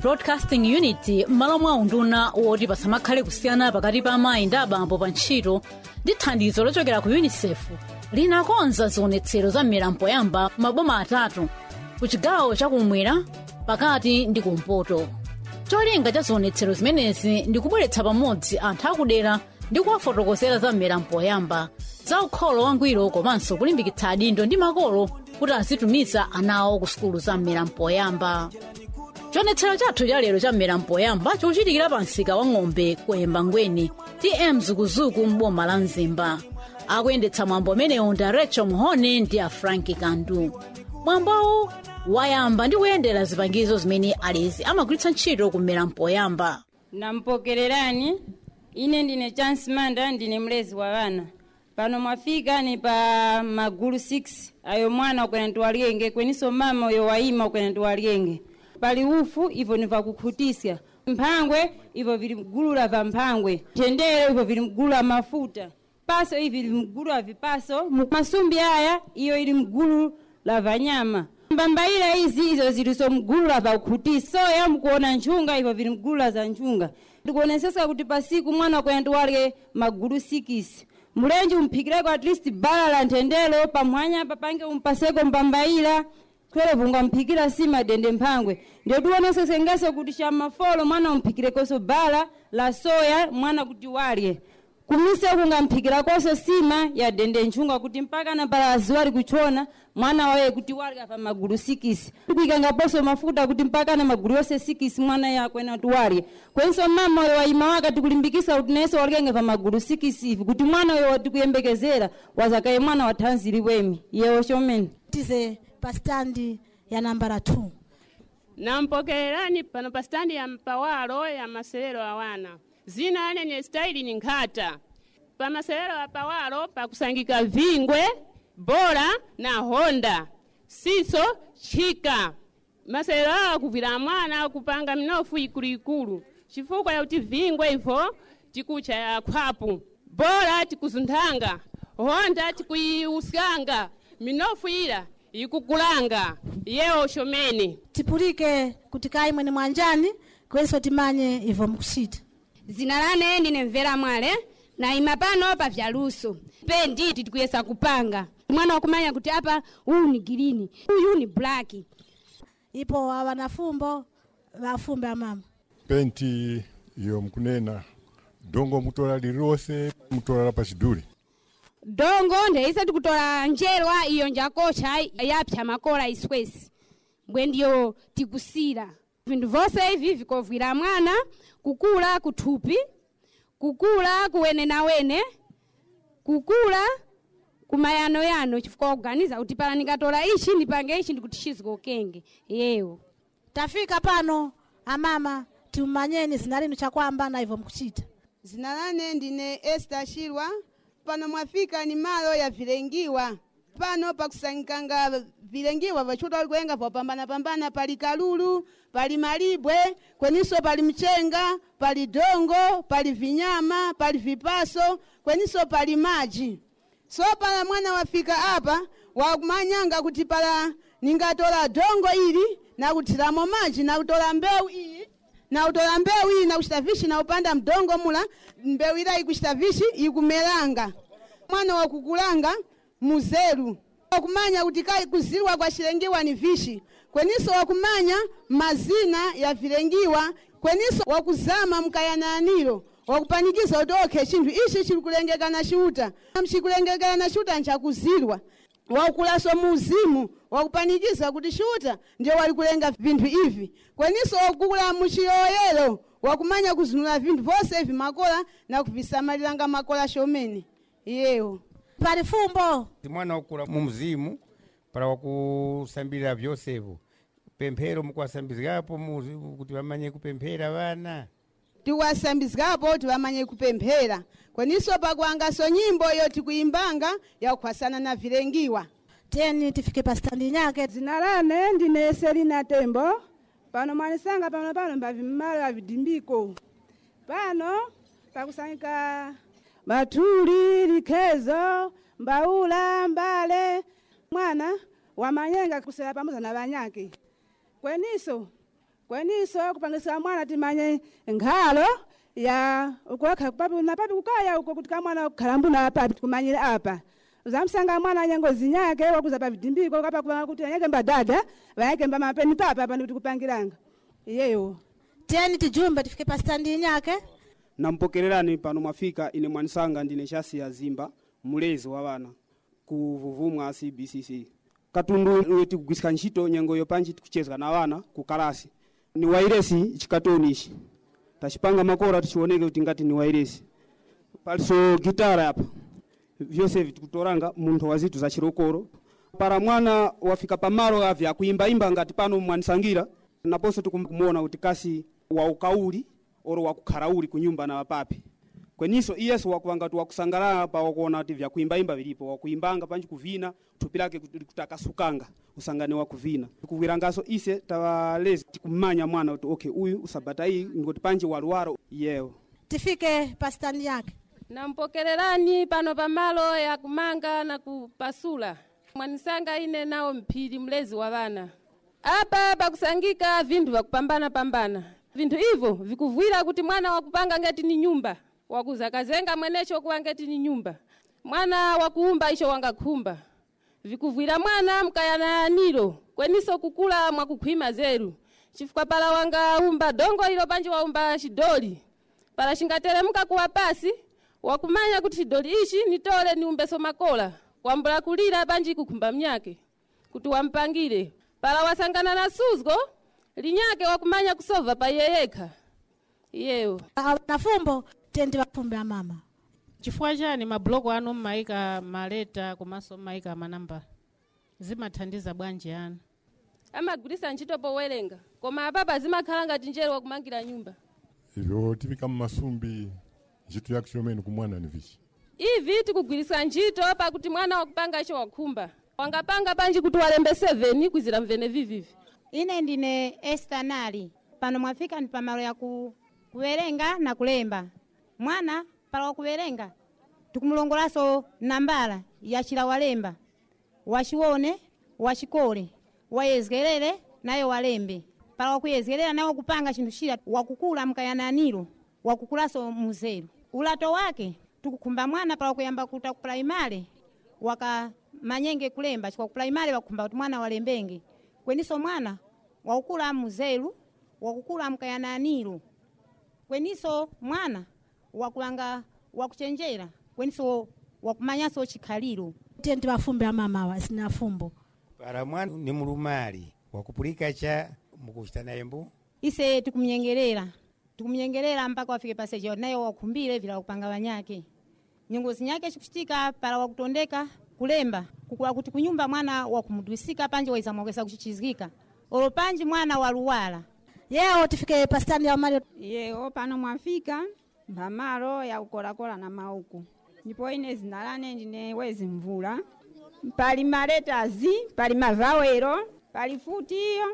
broadcasting unit m'malo mwa unduna woti pasamakhale kusiyana pakati pa amayi ndi abambo pa ntchito ndi thandizo lochokera ku unicef linakonza zionetsero za mmera mpoyamba maboma atatu ku chigawo chakumwera pakati ndi kumpoto cholinga cha zionetsero zimenezi ndi kubweretsa pamodzi anthu akudera ndi kuwafotokozera za mmera mpoyamba za ukholo wangwiro komanso kulimbikitsa adindo ndi makolo kuti azitumiza ana awo ku sukulu za mmera mpoyamba chionetsero chathu cha lero cha mmera mpoyamba chochitikira pa msika wa ng'ombe kuyemba ngweni tm zukuzuku m'boma la mzimba akuyendetsa mwambo umenewu ndi rachel mhone ndi a franki kandu mwambowu wayamba ndi kuyendera zipangizo zimene alezi amagwiritsa ntchito kummera mpoyamba nampokererani ine ndine chance manda ndine mlezi wa vana pano mwafika ni pa magulu 6 ayo mwana ukwena ndiwaliyenge kweniso mama uyo wayima ukwena ndiwaliyenge pali ufu ivo ni vakukhutisa mphangwe ivo vili mgulu la vamphangwe thendero ivo vili mgulu la mafuta paso ivi vili mgulu la vipaso masumbi aya iyo ili mgulu la vanyama mbambaira izi izo ziliso mgulu la vakukhutisa soya mkuona nchunga ivo vili mgulu la za nchunga ndikuonesesa kuti pasiku mwana kwena ndiwalye magulu 6 mulenji umphikireko at least bala la nthendelo pamwanya papange umpaseko mbambaira kwere vungamphikira sima dende mphangwe ndedionesesengese kuti chamafolo mwana umphikirekoso bala la soya mwana kuti walye kumise kungamphikira koso sima ya dende nchunga kuti mpaka na pala aziwali kuchona mwana waye kuti walya pa magulu sikisi kuikangaposo mafuta kuti mpaka na magulu yose sikisi mwana yakwena kuti walye kwenso mama uyo wayima waka tikulimbikisa kuti nese walikenge pa magulu sikisi ivi kuti mwana uyo watikuyembekezera wazakaye mwana wa thanzi liwemi yewo chomene tize pa standi ya nambala 2 nampokererani pano pa standi ya mpawalo ya maselero awana zina anene staili ni nkhata pa maselero a pawalo pakusangika vingwe bora na honda siso chika maselero awa kuvira mwana kupanga minofu ikuluikulu chifukwa yakuti vingwe ivo tikucha ya khwapu bora tikuzunthanga honda tikuiuskanga minofu ila ikukulanga yewo shomene tipulike kuti kayi mwene mwanjani kwenso timanye ivo mukuchita zina lane ndine mvera mwale naima pano pa vyaluso pe nditi tikuyesa kupanga mwana wakumanya kuti apa uyu ni girini uyu ni blaki ipo wanafumbo vafumbe amama penti iyo mkunena dongo mutola lililonse mutola pa chidule dongo ndeise tikutola njerwa iyo njakocha yapsa makola iswesi mbwe ndiyo tikusira vinthu vonse ivi vikovwira mwana kukula kuthupi kukula kuwenenawene kukula kumayanoyano chifukwa kuganiza kuti pala ndikatola ichi ndipange ichi ndikuti chizikokenge yewo tafika pano amama timmanyeni zina linu chakwamba na ivo mukuchita zina lane ndine esta shilwa pano mwafika ni malo ya vilengiwa pano pakusangikanga vilengiwa vachuta walikuyenga popambanapambana pali kalulu pali malibwe kweniso pali mchenga pali dongo pali vinyama pali vipaso kweniso pali maji so pala mwana wafika apa wakumanyanga kuti pala ningatola dongo ili nakuthiramo maji nakutola mbewu iyi nautola mbewu iyi nakuchita vishi naupanda mdongo mula mbewu ila ikuchita vishi ikumelanga mwana wakukulanga muzeru wakumanya kuti kai kuziliwa kwa chilengiwa ni vishi kweniso wakumanya mazina ya vilengiwa kweniso wakuzama mkayananiro wakupanikiza kuti okhe chinthu ichi chili kulengekana chiuta mchikulengekana chiuta nchakuzilwa waukulaso muuzimu wakupanikiza kuti chiuta ndiye wali kulenga vinthu ivi kweniso wakukula muchiyoyero wakumanya kuzunula vinthu vonse ivi makola na kuvisamaliranga makola shomene iyewo pali fumbo mwana wakula mu mzimu para wakusambirira vyosevo pemphero mukuwasambizikapo mu- kuti vamanye kupemphera vana tiwasambizikapo kuti vamanye kupemphera kweniso pakuangaso nyimbo iyo tikuimbanga yakukhwasana na vilengiwa teni tifike pa standi nyake dzina lane ndine selina tembo pano mwanisanga pano pano mbavi mmalo avidimbiko pano pakusangika matuli likhezo mbaula mbale mwana wamanyenga kusera pamoza na vanyake kweniso kweniso kupangisa mwana timanye nkhalo ya ukuwakha papi na papi kukaya uko kuti kamwana kukhala mbuna papi tikumanyire apa zamsanga mwana nyengo zinyake wakuza pa vidimbiko kapa kupanga kuti anyake mbadada vayake mba mapeni papa pani kuti kupangiranga iyeyo tiyeni tijumbe tifike pa standi inyake nampokererani pano mwafika ine mwanisanga ndine chasi ya zimba mulezi wa vana ku vuvumwa cbcc katundu uyo tikugwisika ntchito nyengo yopanji tikuchezwa na vana ku kalasi ni wairesi chikatoni ichi tachipanga makora tichioneke kuti ngati ni wairesi paliso gitara apa vyose vitikutoranga munthu wa zitu za chirokoro para mwana wafika pamalo avya akuimbaimba ngati pano mwanisangira naponso tikumuona kuti kasi wa ukauli oro wakukharauli kunyumba na wapapi kweniso iyeso wakuvanga kuti wakusangalala pa wakuona kuti vyakuimbaimba vilipo wakuimbanga panji kuvina thupi lake kuti kuti akasukanga usangane wakuvina kuwirangaso ise tawalezi tikumanya mwana kuti okay uyu usabata iyi ngoti panji waluwaro yewo tifike pa standi yake nampokererani pano pamalo ya kumanga na kupasula mwanisanga ine nawo mphiri mlezi wa vana apa pakusangika vinthu vakupambana pambana vinthu ivo vikuvwira kuti mwana wakupanga ngati ni nyumba wakuzakazenga mwenecho kuwa ngati ni nyumba mwana wakuumba icho wangakhumba vikuvwira mwana mkayananiro kweniso kukula mwakukhwima zeru chifukwa pala wangaumba dongo ilo panji waumba chidoli pala chingateremuka kuwa pasi wakumanya kuti chidoli ichi nitole niumbeso makola wambula kulira panji kukhumba mnyake kuti wampangire pala wasangana na suzgo linyake wakumanya kusova pa iye yekha iyeyo na fumbo tiyeni tiwafumbe amama chifukwa chani mabuloko anu mmaika maleta komanso mmaika manamba zimathandiza bwanji anu amagwirisa ntchito powerenga koma apapa zimakhala ngati njere wakumangira nyumba ivyo tifika mmasumbi ntchito yake chomene kumwana ni vichi ivi tikugwirisa ntchito pakuti mwana wakupanga icho wakhumba wangapanga panji kuti walembe 7 kwizira mvene vivivi ine ndine Esther Nali pano mwafika ni pamalo ya ku, kuwerenga na kulemba mwana pala wa kuwerenga tikumulongolaso nambala yachila walemba wachiwone wachikole wayezgerere naye walembe pala wakuyezgerera naye wakupanga chinthu chila wakukula mkayananiro wakukulaso muzeru ulato wake tikukhumba mwana pala wakuyamba kuta ku primary waka manyenge kulemba chikwa ku primary wakukhumba kuti mwana walembenge kweniso mwana wakukula muzeru wakukula mkayananiro kweniso mwana wakulanga wakuchenjera kweniso wakumanyaso chikhaliro tiyeni tiwafumbe amamawa sina fumbo para mwana ni mulumali wakupulika cha mukuchita naye mbu ise tikumnyengerera tikumnyengerera mpaka wafike paseja naye wakhumbire vila wakupanga wanyake nyongozi nyake chikuchitika pala wakutondeka kulemba kukula kuti kunyumba mwana wakumudwisika panje waizamwakesa kuchichizika olo panji mwana waluwala yewo tifike pa standi ya umali yewo pano mwafika mpamalo ya kukolakola na mauku ndipo ine zina lane ndine wezi mvula pali maletazi pali mavawero pali futiyo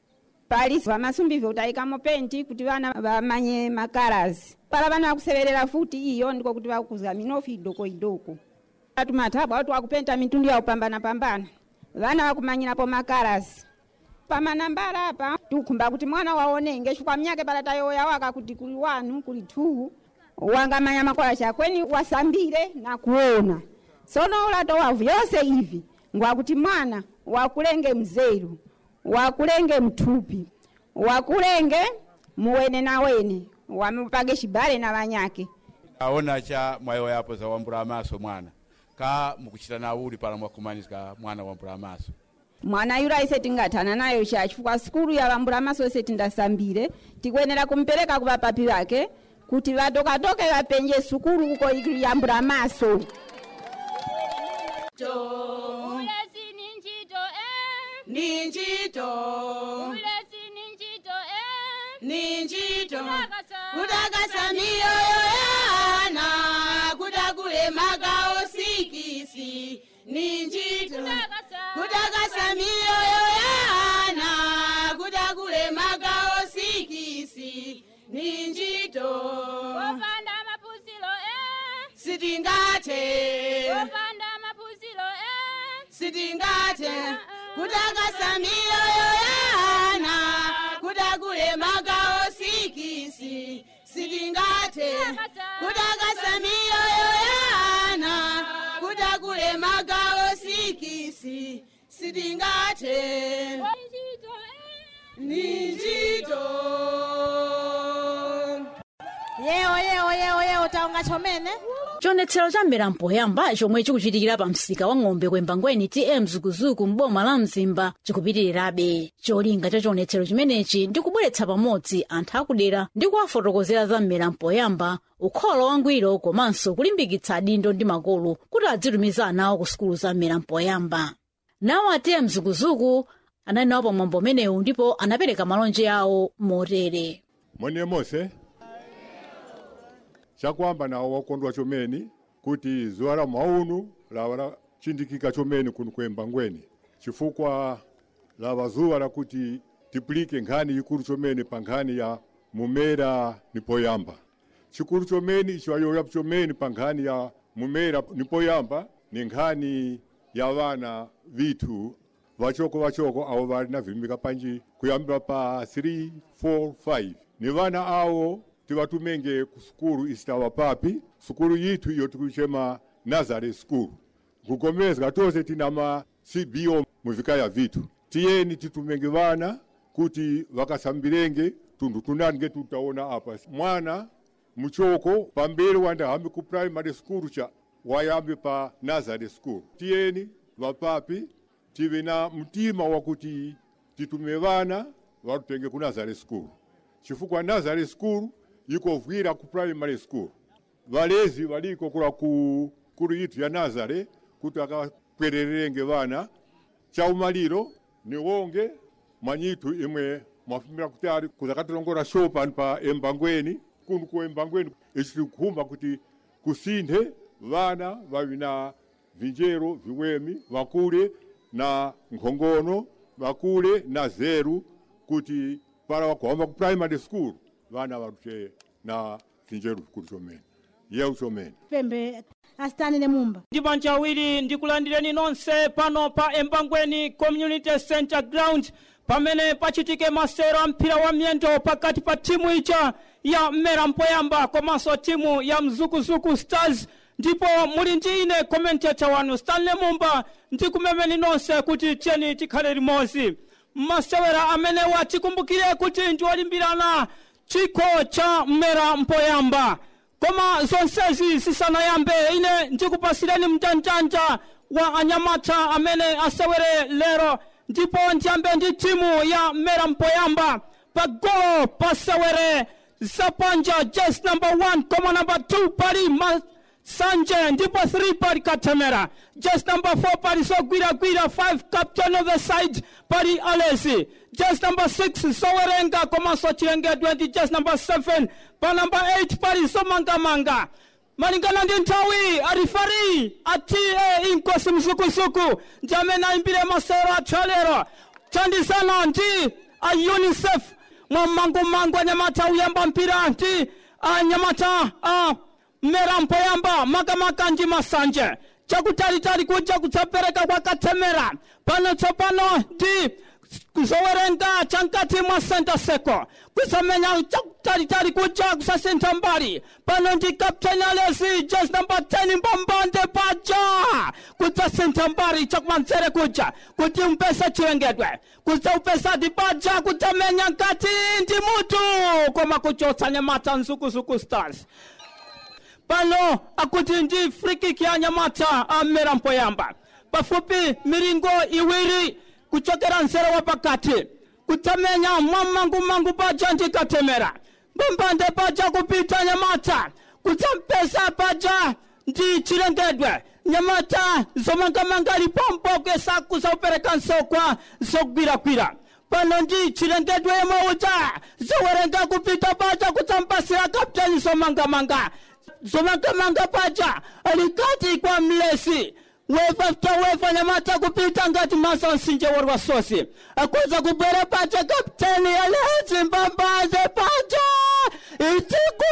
pali vamasumbive utayikamo penti kuti vana vamanye makalazi pala vana vakuseverera futi iyo ndiko kuti vakuza minofi idoko idoko atumathabwa watu wakupenta mitundu ya upambana pambana vana vakumanyirapo makalazi pamanambala apa tikukhumba kuti mwana waonenge chifukwa mnyake pala tayoya waka kuti kuli wanu kuli two wangamanya makola chakweni wasambire na kuona sono ulato wavu yonse ivi ngwakuti mwana wakulenge mzeru wakulenge mthupi wakulenge muwene na wene wamupage chibale na vanyake aona cha mwayo yapo za wambula amaso mwana ka mukuchita nauli pala mwakumanizika mwana wambula amaso mwana yura ise tingathana nayo cha chifukwa sikulu ya vambula amaso ise tindasambire tikuyenera kumpereka ku vapapi vake kuti vatokatoke vapenje sukulu kuko yambula amaso Ulezi ni njito eh. Ni njito. Ulezi ni njito eh. Ni njito. Kutakasa. Kutakasa mioyo yana kutakule magao sikisi ni njito. Kutakasa mioyo yana kutakule magao sikisi ni njito. Wopanda mapuzilo eh. Sitingate. Wopanda mapuzilo eh. Sitingate. Kutakasa mioyo yana kutakule kudagule magawo sikisi sitingate kudagasa miyoyo yana kudagule magawo sikisi sitingate ninjito yewo yewo yewo yewo taonga chomene chionetsero cha milambo yamba chomwe chikuchitikira pa msika wa ng'ombe kwembangweni tm zukuzuku m'boma la mzimba chikupitirirabe cholinga cha chionetsero chimenechi ndi kubweretsa pamodzi anthu akudera ndi kuwafotokozera za milambo yamba ukholo wangwiro komanso kulimbikitsa adindo ndi makolo kuti adzitumiza ana awo ku sukulu za milambo yamba nawo a tm zukuzuku anali nawo pamwambo umenewu ndipo anapereka malonje awo motere mone mose chakwamba nawo wakondwa chomeni kuti zuwa la maunu lawa lachindikika chomeni kuno kwembangweni chifukwa lava zuwa lakuti tipulike nkhani ikulu chomeni pa nkhani ya mumera nipoyamba chikulu chomeni ichiwayoya chomeni pa nkhani ya mumera nipoyamba ni nkhani ya vana vithu vachoko vachoko avo vali na vimbika panji kuyambira pa 3 4 5 ni vana awo tivatumenge ku sukulu isitawa papi sukulu yithu iyo tikuchema nazareth school kukomeza tose tina ma cbo muvikaya vithu tiyeni titumenge vana kuti vakasambirenge tundu tunange tutaona apa mwana muchoko pambele wanda hambi ku primary school cha wayambe pa nazareth school tiyeni vapapi tive na mtima wakuti titume vana vatutenge ku nazareth school chifukwa nazareth school ikovwira ku primary school valezi valiko kula ku kulu yitu ya nazare kuti akapwererenge vana chaumaliro ni wonge mwanyitu imwe mwafumira kutali kuzakatilongora show pano pa embangweni kuno ku embangweni ichili kukhumba kuti kusinthe vana vavi na vinjero viwemi vakule na nkhongono vakule na zeru kuti para wakuhamba ku primary school vana vatuche na vinjero vikulu chomene yeu chomene pembe asitanire mumba ndibanja awiri ndikulandireni nonse pano pa embangweni community center ground pamene pachitike masero a mpira wa miyendo pakati pa timu ija ya mmera mpoyamba komanso timu ya mzukuzuku stars ndipo muli ndi ine commentator wanu stanley mumba ndikumemeni nonse kuti tiyeni tikhale limodzi masewera amenewa tikumbukire kuti ndi olimbirana chikho cha mmera mpoyamba koma zonsezi zisanayambe ine ndikupasireni mjanjanja wa anyamata amene asewere lero ndipo ndiyambe ndi timu ya mmera mpoyamba pagolo pasewere zapanja jes number 1 koma number 2 pali masanje ndipo 3 pali katemera jes number 4 pali zogwiragwira 5 captain of the side pali alesi jes number 6 zowerenga komanso chilengedwe ndi jes number 7 pa number 8 pali zomangamanga malingana ndi nthawi arifari atiye inkosi msukusuku ndi amene ayimbire masewero athu alero thandizana ndi a unicef mwammangumangu anyamata uyamba mpira ndi anyamata a mmera mpoyamba makamaka ndi masanje chakutalitali kuja kudzapereka kwa katemera pano tsopano ndi kuzowerenga chankati mwa senta seko kusamenya chakutalitali kuja kusasintha mbali pano ndi kapteni alesi jes namba 10 mbambande paja kudzasintha mbali chakumanzere kuja kuti umpesa chilengedwe kudzaupesa ndi paja kudzamenya nkati ndi mutu koma kuchotsa nyamata mzukuzuku stars pano akuti ndi frikiki ya nyamata amera mpoyamba pafupi milingo iwiri kuchokera nzere wa pakati kutamenya mwammangumangu paja ndi katemera mbambande paja kupita nyamata kudzampesa paja ndi chilengedwe nyamata zomangamanga lipompo kesa kuzaupereka nsokwa zogwiragwira pano ndi chilengedwe yemwe uja zowerenga kupita paja kudzampasira kapteni zomangamanga zomangamanga paja alikati kwa mlesi wefa tawefa nyamata kupita ngati masa msinje wari wa sosi akuza kubwera paja kapteni alezi mbambaze paja itiku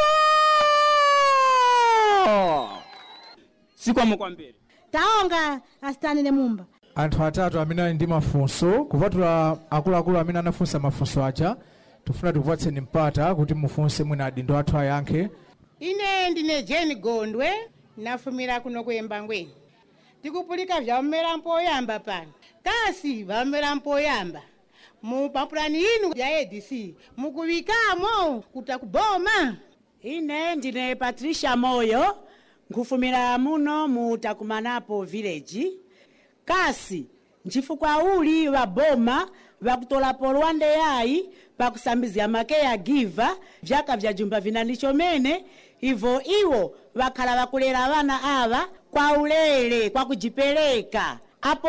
sikwamo kwambiri taonga asitanire mumba anthu atatu amene ali ndi mafunso kupatula akuluakulu amene anafunsa mafunso aja tifuna tikupatseni mpata kuti mufunse mwina adindo athu ayankhe ine ndine jeni gondwe nafumira kuno kuyemba ngweni tikupulika vyamera mpoyamba pano kasi vamera mpoyamba mu mapulani inu ya adc mukuvikamo kuta kuboma ine ndine patricia moyo nkufumira muno mu takumanapo village kasi nchifukwa uli wa boma vakutolapo lwande yayi pakusambizya makeya giva vyaka vya jumba vinani chomene ivo iwo vakhala vakulera vana ava kwa ulere kwa kujipereka apo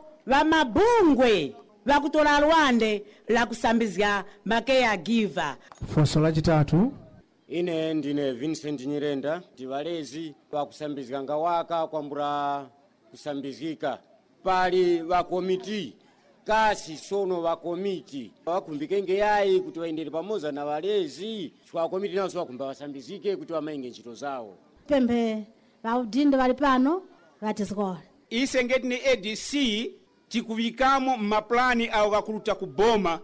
vamabungwe vakutola lwande la kusambizya makeya giva funso lachitatu ine ndine vincent nyirenda ndivalezi pakusambizika ngawaka kwambura kusambizika pali vakomiti kasi sono vakomiti vakumbikenge yayi kuti vaendere pamoza na valezi vakomiti nawo vakumba vasambizike kuti vamainge ntchito zawo pemphe vaudindo vali pano vatizikola ise ngeti ni adc tikuvikamo mmapulani awo kakuluta kuboma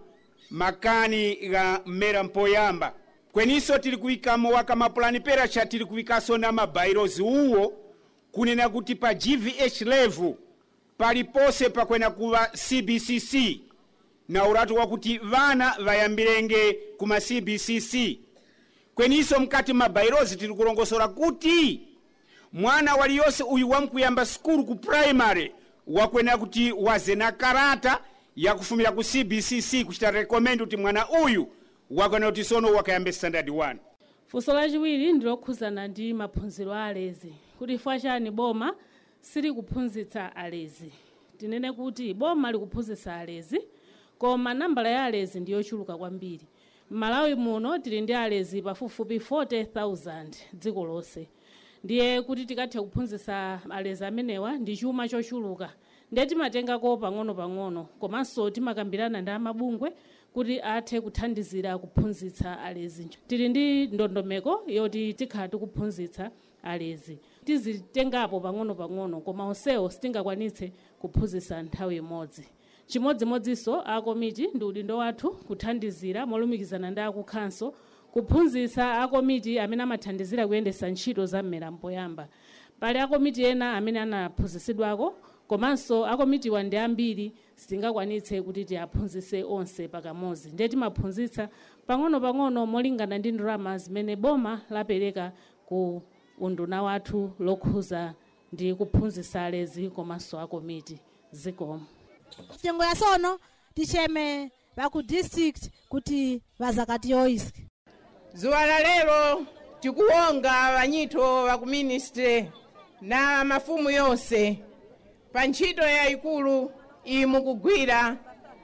makani ga mmera mpoyamba kweniso tili kuvikamo waka mapulani peracha tili kuvikaso na mabairozi uwo kunena kuti pa gvh level palipose pakwena kuva cbcc na uratu wakuti vana vayambirenge kuma cbcc kweniso mkati mabairozi tili kulongosora kuti mwana waliyonse uyu wamkuyamba skulu ku primary wakwena kuti waze na karata yakufumira ku cbcc kuchita recommend kuti mwana uyu wakwena kuti sono wakayambe standard 1 funso lachiwiri ndilokhuzana ndi maphunziro a alezi kuti chifukwa chani boma silikuphunzitsa alezi tinene kuti boma likuphunzitsa alezi koma nambala ya alezi ndiyochuluka kwambiri m'malawi muno tili ndi alezi pafupifupi 40000 dziko lonse ndiye kuti tikathe kuphunzitsa alezi amenewa ndi chuma chochuluka ndiye timatengako pang'ono-pang'ono komanso timakambirana ndi amabungwe kuti athe kuthandizira kuphunzitsa alezi tili ndi ndondomeko yoti tikhala tikuphunzitsa alezi tizitengapo pang'ono-pang'ono koma onsewo sitingakwanitse kuphunzitsa nthawi imodzi chimodzimodzinso akomiti ndi udindo wathu kuthandizira molumikizana ndi akukhanso kuphunzitsa akomiti amene amathandizira kuyendetsa ntchito za mmera mpoyamba pali akomiti ena amene anaphunzitsidwako komanso akomitiwa ndi ambiri sitingakwanitse kuti tiaphunzitse onse pakamodzi ndiye timaphunzitsa pang'ono-pang'ono molingana ndi ndalama zimene boma lapereka ku unduna wathu lokhuza ndi kuphunzitsa alezi komanso akomiti zikomo nyengo ya sono ticheme vaku district kuti vazakatiyoiski zuwa la lero tikuwonga vanyito va ku ministry na mafumu yonse pa ntchito yayikulu iyi mukugwira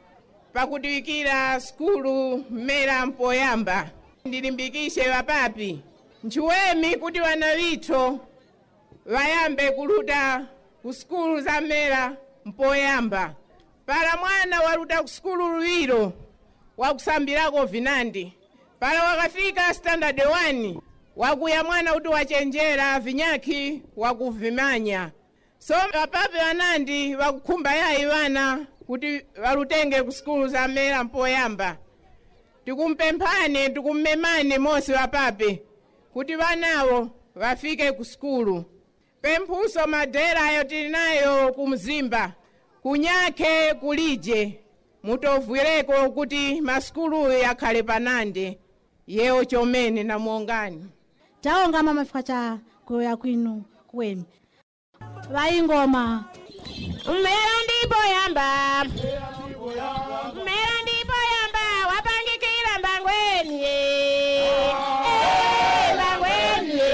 pakutiwikira skulu mmera mpoyamba ndilimbikishe vapapi nchiwemi kuti vana vitho vayambe kuluta ku skulu za mmera mpoyamba pala mwana waluta ku skulu luwiro wakusambirako vinandi pala wakafika standard 1 wakuya mwana kuti wachenjera vinyakhi wakuvimanya so vapape vanandi vakukhumba yayi vana kuti valutenge ku skulu za mmera mpoyamba tikumpemphani tikummemani mosi vapape kuti vanawo vafike ku skulu pemphuso madera ayo tili nayo ku mzimba kunyakhe kulije mutovwireko kuti maskulu yakhale panande yewo chomene namuongani taonga mama chifukwa cha kuyoya kwinu kwenu vaingoma mmera ndipo yamba mmera ndipo yamba wapangikira mbangweni Eh, mbangweni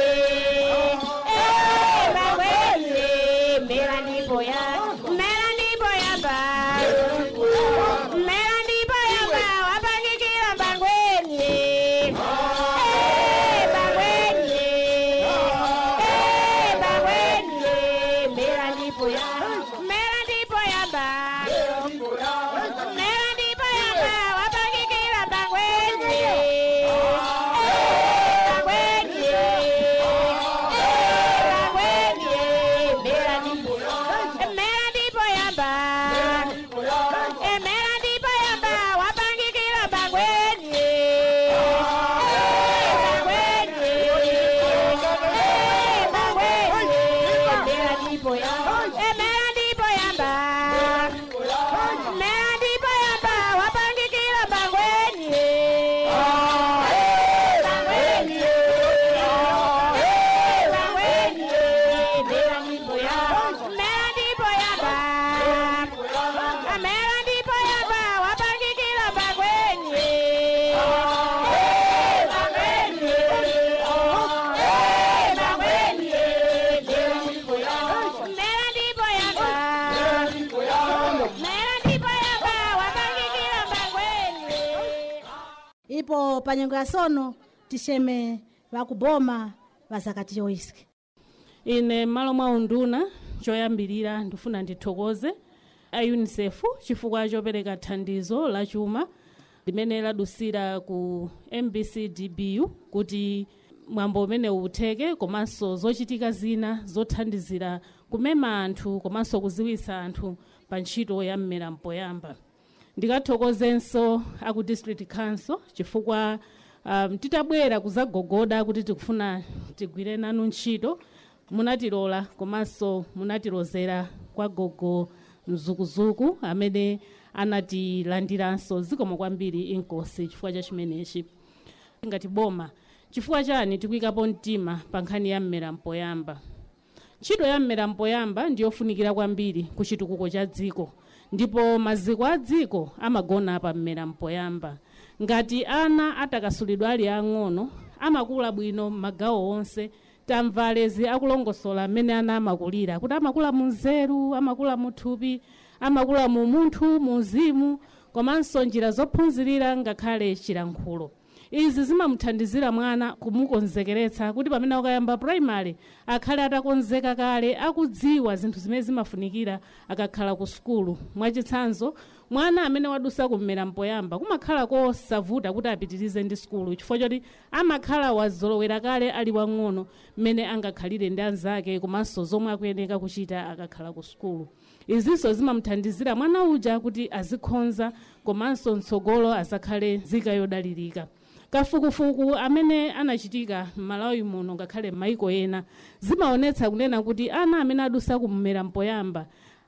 Eh, mbangweni mmera ndipo ya mmera ndipo yamba mmera ndipo yamba wapangikira mbangweni Eh, mbangweni Eh, mbangweni mmera ndipo ya mmera ndipo yamba mmera ndipo ndipo pa nyengo ya sono tixeme vakuboma vazakati yoiski ine m'malo mwa unduna choyambirira ndifuna ndithokoze a unicef chifukwa chopereka thandizo la chuma limene ladusira ku mbc dbu kuti mwambo umene utheke komanso zochitika zina zothandizira kumema anthu komanso kuziwisa anthu pa ntchito ya mmera mpoyamba ndikathokozenso aku district council chifukwa um, titabwera kuzagogoda kuti tikufuna tigwire nanu ntchito munatilola komanso munatilozera kwa gogo mzukuzuku amene anatilandiranso zikomo kwambiri inkosi chifukwa cha chimenechi ngati boma chifukwa chani tikuyikapo mtima pa nkhani ya mmera mpoyamba ntchito ya mmera mpoyamba ndiyofunikira kwambiri ku chitukuko cha dziko ndipo maziko a dziko amagona pa mmera mpoyamba ngati ana atakasulidwa ali ang'ono amakula bwino m'magawo onse tamva alezi akulongosola mmene ana amakulira kuti amakula mu nzeru amakula mu thupi amakula mu munthu mu uzimu komanso njira zophunzirira ngakhale chilankhulo izi zimamuthandizira mwana kumukonzekeretsa kuti pamene akayamba primary akhale atakonzeka kale akudziwa zinthu zimene zimafunikira akakhala ku sukulu mwachitsanzo mwana amene wadusa kummera mpoyamba kumakhala kosavuta kuti apitirize ndi sukulu chifukwa choti amakhala wazolowera kale ali wang'ono mmene angakhalire ndi anzake komanso zomwe akuyeneka kuchita akakhala ku sukulu izinso zimamuthandizira mwana uja kuti azikhonza komanso mtsogolo azakhale nzika yodalirika kafukufuku amene anachitika m'malawi muno ngakhale m'maiko ena zimaonetsa kunena kuti ana amene adusa kummera mpoyamba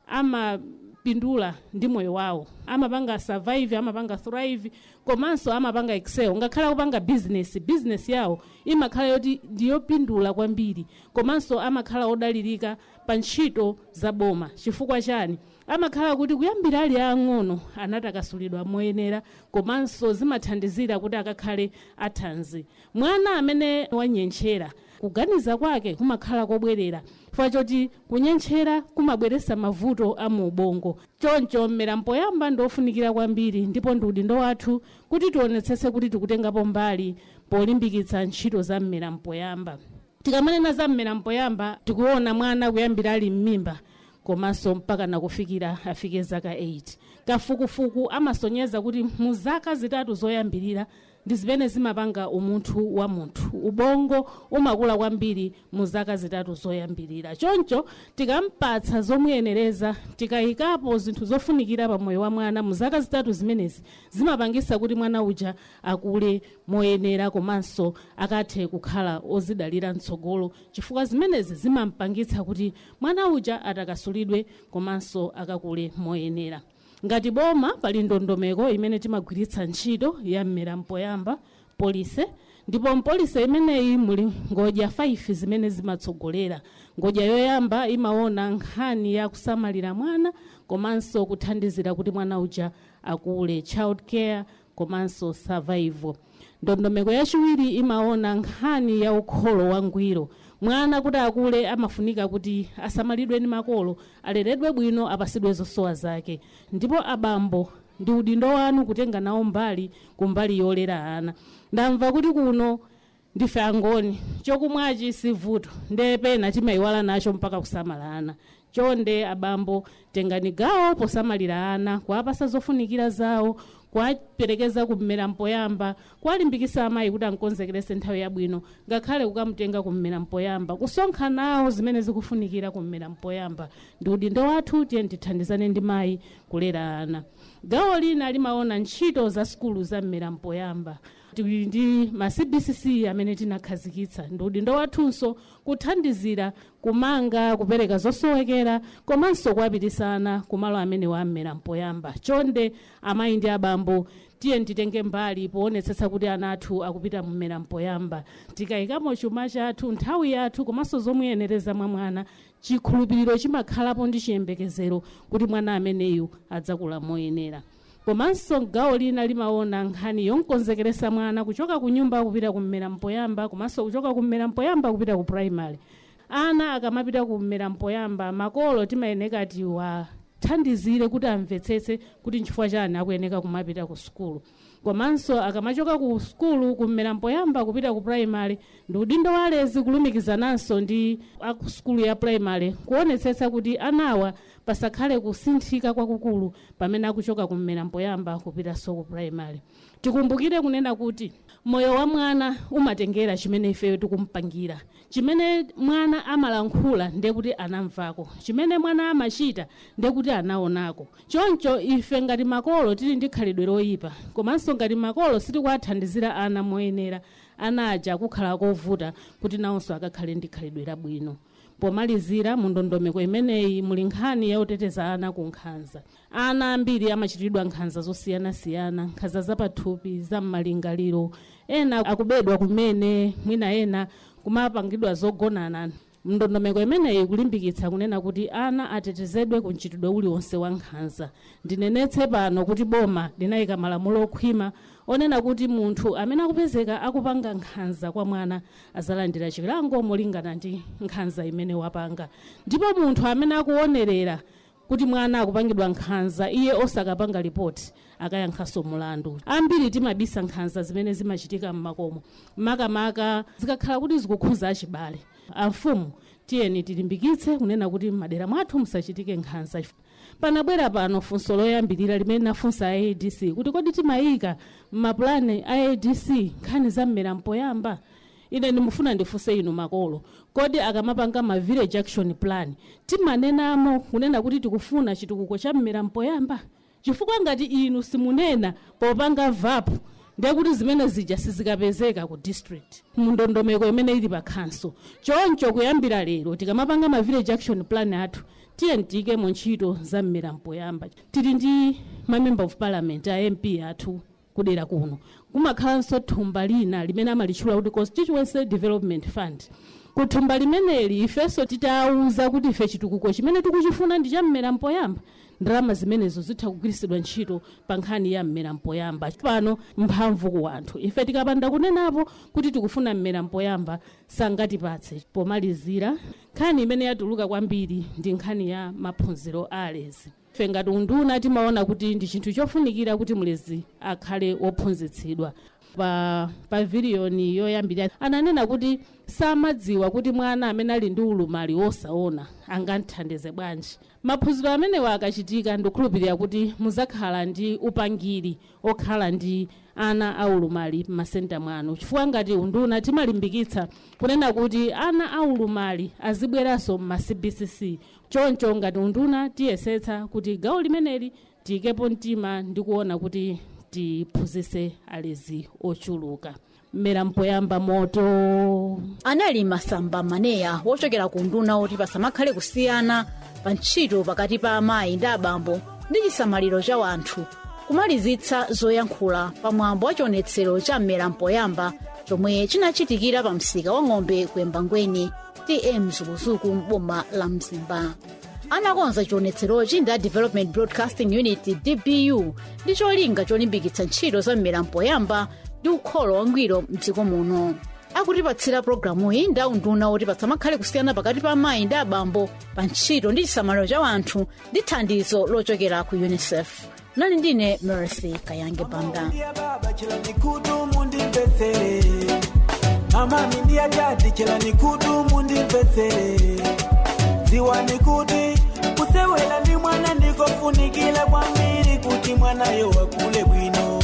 amapindula ndi moyo wawo amapanga survive amapanga thrive komanso amapanga excel ngakhale akupanga business business yawo imakhala yoti ndiyopindula kwambiri komanso amakhala odalirika pa ntchito za boma chifukwa chani amakhala kuti kuyambira ali ang'ono anatakasulidwa moyenera komanso zimathandizira kuti akakhale athanzi mwana amene wanyenchera kuganiza kwake kumakhala kobwerera chifukwa choti kunyenchera kumabweretsa mavuto a mu ubongo choncho mmera mpoyamba ndiofunikira kwambiri ndipo ndi udindo wathu kuti tionetsetse kuti tikutengapo mbali polimbikitsa ntchito za mmera mpoyamba tikamanena za mmera mpoyamba tikuona mwana kuyambira ali m'mimba komanso mpaka nakufikira afike zaka 8 kafukufuku amasonyeza kuti mu zaka zitatu zoyambirira ndi zimene zimapanga umunthu wa munthu ubongo umakula kwambiri mu zaka zitatu zoyambirira choncho tikampatsa zomuyenereza tikayikapo zinthu zofunikira pa moyo wa mwana mu zaka zitatu zimenezi zimapangisa kuti mwana uja akule moyenera komanso akathe kukhala ozidalira mtsogolo chifukwa zimenezi zimampangitsa kuti mwana uja atakasulidwe komanso akakule moyenera ngati boma pali ndondomeko imene timagwiritsa ntchito ya mmera mpoyamba polise ndipo mpolise imeneyi muli ngodya 5 zimene zimatsogolera ngodya yoyamba imaona nkhani ya kusamalira mwana komanso kuthandizira kuti mwana uja akule child care komanso survival ndondomeko yachiwiri imaona nkhani ya ukholo wangwiro mwana kuti akule amafunika kuti asamalidwe ndi makolo aleredwe bwino apasidwe zosowa zake ndipo abambo ndi udindo wanu kutenga nawo mbali kumbali yolera ana ndamva kuti kuno ndife angoni chokumwachi sivuto nde pena timayiwala nacho mpaka kusamala ana chonde abambo tengani gawo posamalira ana kuwapasa zofunikira zawo kuwaperekeza kummera mpoyamba kuwalimbikisa amayi kuti ankonzekerese nthawi yabwino ngakhale kukamutenga kummera mpoyamba kusonkha nawo zimene zikufunikira kummera mpoyamba ndi udindo wathu tiye tithandizane ndi mayi kulera ana gawo lina limaona ntchito za sukulu za mmera mpoyamba tili ndi ma cbcc amene tinakhazikitsa ndi udindo wathunso kuthandizira kumanga kupereka zosowekera komanso kuwapitisana kumalo amene wammera mpoyamba chonde amayi ndi abambo tiye titenge mbali poonetsetsa kuti ana athu akupita mmera mpoyamba tikayikamo chuma chathu nthawi yathu komanso zomuyenereza mwa mwana chikhulupiriro chimakhalapo ndi chiyembekezero kuti mwana ameneyu adzakula moyenera komanso gawo lina limaona nkhani yonkonzekeresa mwana kuchoka ku nyumba kupita kummera mpoyamba komanso kuchoka kummera mpoyamba kupita ku primary ana akamapita kummera mpoyamba makolo timayeneka tiwathandizire kuti amvetsetse kuti nchifukwa chani akuyeneka kumapita ku sukulu komanso akamachoka ku sukulu kummera mpoyamba kupita ku primary ndi udindo wa alezi kulumikizananso ndi aku sukulu ya primary kuonetsetsa kuti anawa pasakhale kusinthika kwakukulu pamene akuchoka kummera mpoyamba kupitanso ku primary tikumbukire kunena kuti moyo wa mwana umatengera chimene ifeyo tikumpangira chimene mwana amalankhula ndiye kuti anamvako chimene mwana amachita ndiye kuti anaonako choncho ife ngati makolo tili ndi khalidwe loyipa komanso ngati makolo sitikuwathandizira ana moyenera ana aja akukhala kovuta kuti nawonso akakhale ndi khalidwe labwino pomalizira mu ndondomeko imeneyi muli nkhani yoteteza ana ku nkhanza ana ambiri amachitidwa nkhanza zosiyanasiyana nkhanza zapathupi zammalingaliro ena akubedwa kumene mwina ena kumapangidwa zogonana ndondomeko imeneyi kulimbikitsa kunena kuti ana atetezedwe ku mchitidwe uliwonse wa nkhanza ndinenetse pano kuti boma linayika malamulo okhwima onena kuti munthu amene akupezeka akupanga nkhanza kwa mwana azalandira chilango molingana ndi nkhanza imene wapanga ndipo munthu amene akuonerera kuti mwana akupangidwa nkhanza iye osakapanga ripoti akayankhanso mulandu ambiri timabisa nkhanza zimene zimachitika m'makomo makamaka zikakhala kuti zikukhudza achibale amfumu tiyeni tilimbikitse kunena kuti m'madera mwathu musachitike nkhanza panabwera pano funso loyambirira limene nafunsa aadc kuti kodi timayika m'mapulani a adc nkhani za mmera mpoyamba ine ndimufuna ndifunse inu makolo kodi akamapanga ma village action plan timanenamo kunena kuti tikufuna chitukuko cha mmera mpoyamba chifukwa ngati inu simunena popanga vapu ndiye kuti zimene zija sizikapezeka ku district mundondomeko imene ili pa khanso choncho kuyambira lero tikamapanga ma village action plan athu tiye tiyike mu ntchito za mmera mpoyamba tili ndi ma member of parliament a mp athu kudera kuno kumakhalanso thumba lina limene amalitchula kuti constituency development fund kuthumba limeneli ifenso titawuza kuti ife chitukuko chimene tikuchifuna ndi cha mmera mpoyamba ndalama zimenezo zitha kugwiritsidwa ntchito pa nkhani ya mmera mpoyamba pano mphamvu ku anthu ife tikapanda kunenapo kuti tikufuna mmera mpoyamba sangatipatse pomalizira nkhani imene yatuluka kwambiri ndi nkhani ya maphunziro a alezi ife ngati unduna timaona kuti ndi chinthu chofunikira kuti mlezi akhale wophunzitsidwa pa paviliyoni yoyambirira ananena kuti samadziwa kuti mwana amene ali ndi ulumali wosaona angamthandize bwanji maphunziro amenewa akachitika ndikukhulupirira kuti muzakhala ndi upangiri okhala ndi ana aulumali m'masenta mwanu chifukwa ngati unduna timalimbikitsa kunena kuti ana aulumali azibweranso m'ma cbcc choncho ngati unduna tiyesetsa kuti gawo limeneli tiyikepo mtima ndi kuona kuti tiphunzitse alezi ochuluka mmera mpoyamba moto anali masamba maneya wochokera ku nduna oti pasamakhale kusiyana pa ntchito pakati pa amayi ndi abambo ndi chisamaliro cha wanthu kumalizitsa zoyankhula pamwambo wa chionetsero cha mmera mpoyamba chomwe chinachitikira pa msika wa ng'ombe kuyembangweni tm zukuzuku m'boma la mzimba anakonza chionetserochi ndi a development broadcasting unit dbu ndi cholinga cholimbikitsa ntchito za mmera mpoyamba ndi ukholo wangwiro mdziko muno akutipatsira programuyi ndi aunduna oti pasamakhale kusiyana pakati pa amayi ndi abambo pa ntchito ndi chisamaliro cha wanthu ndi thandizo lochokera ku unicef nali ndine mercy kayange banda kudumu ndimvetsere amami ndi atati chelani kudumu ndimvetsere ziwani kuti kusewera ndi mwana ndikofunikira kwambiri kuti mwanayo wakule bwino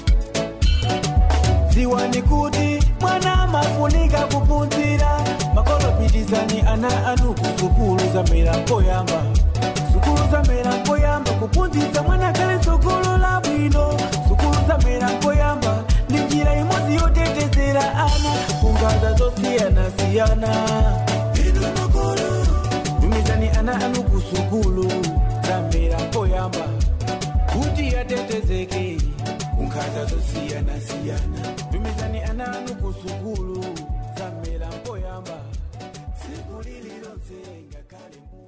ziwani kuti mwana amafunika kuphunzira makolo pitizani ana anu ku sukulu za mmera mpoyamba sukulu za mmera mpoyamba kuphunzitsa mwana kale tsogolo la bwino sukulu za mmera mpoyamba ndi njira imodzi yotetezera ana kungaza zosiyanasiyana inu makolo tumizani ana anu ku sukulu za mmera mpoyamba kuti yatetezeke kungaza zosiyanasiyana tumizani ana anu ku sukulu za mmera mpoyamba tsiku lililonse ngakhale mu